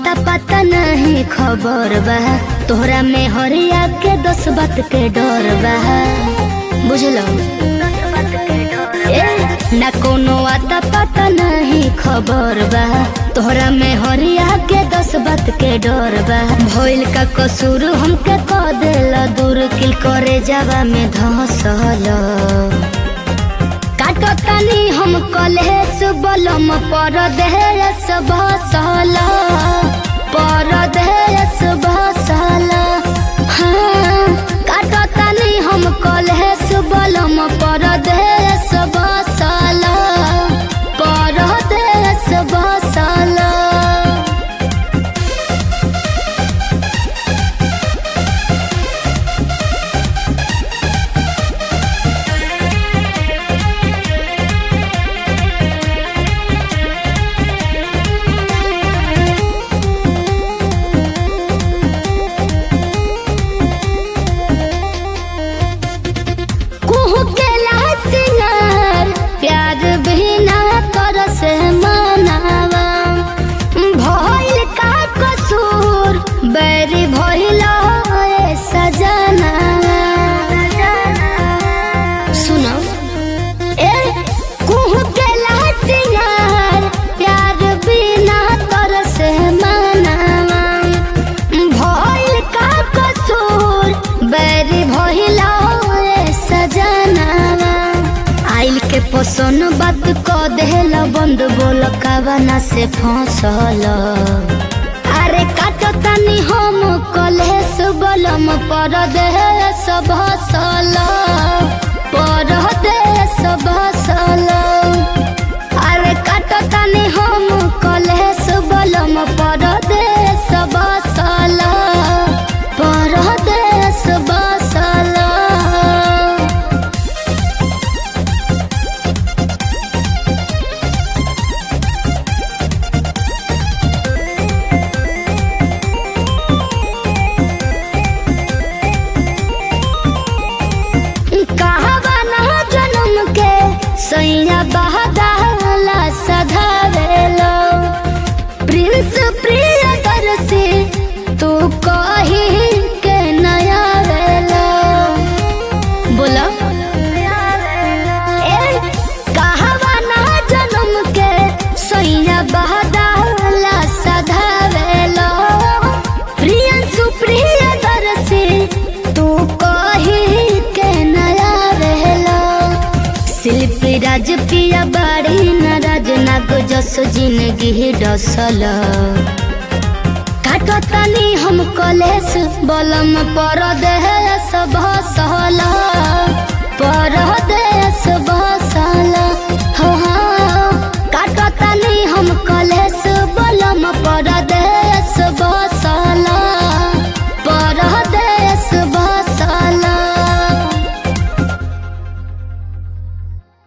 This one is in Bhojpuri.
अता पता नहीं खबर बा तोहरा में हरिया के दस बात के डर बा बुझलो ए ना कोनो अता पता नहीं खबर बा तोहरा में हरिया के दस बात के डर बा भइल का कसूर हमके क देला दूर किल करे जावा में धसल काटो तनी हम कलेस बलम पर देहस भसल पर देहस भसल हाँ काटो तनी हम कलेस बलम पर देहस भसल पर देहस भसल कुहू के सिंगार प्यार भी ना कर से मनावा भइल का कसूर बैरी भइल ए सजना सुनो ए कुहू के सिंगार प्यार भी ना कर से मनावा भइल का कसूर बैरी भइल ए सजनावा आइल के पोसन बात क देहल बंद बोल कावना से फंसल अरे काटो तनी हम कलेस बलम पर देहस भसल पर देहस भसल अरे काटो तनी हम कलेस बलम पर देहस भसल पर देहस भसल कहवा ना जन्म के सैया बहदाला सधावेलो प्रिंस प्रिय दरसी तू कही के नया वेलो बोला ए कहवा ना जन्म के सैया बहदाला सधावेलो प्रियंसु प्रिय दरसी तू कही के नया रहलो शिल्पी राज पिया बाड़ी नाराज नाग जस जिंदगी डसल काटो तनी हम कलेस बलम पर देहस भसल पर देहस भसल हो हो काटो तनी हम कलेस